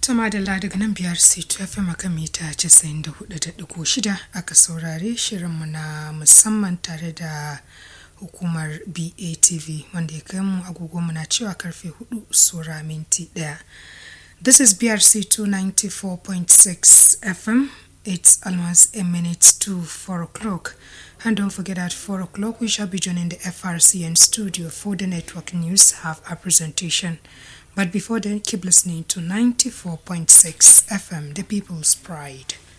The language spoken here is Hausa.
Tuma da daga nan biyar C2 FM akan mita 94.6 aka saurare shirinmu na musamman tare da hukumar BATV wanda ya kai mu agogonmu na cewa karfe 4 sura minti daya. This is BRC 294.6 FM. It's almost a minute to 4 o'clock. And don't forget at 4 o'clock we shall be joining the FRCN studio for the network news, have a presentation. But before then, keep listening to 94.6 FM, the people's pride.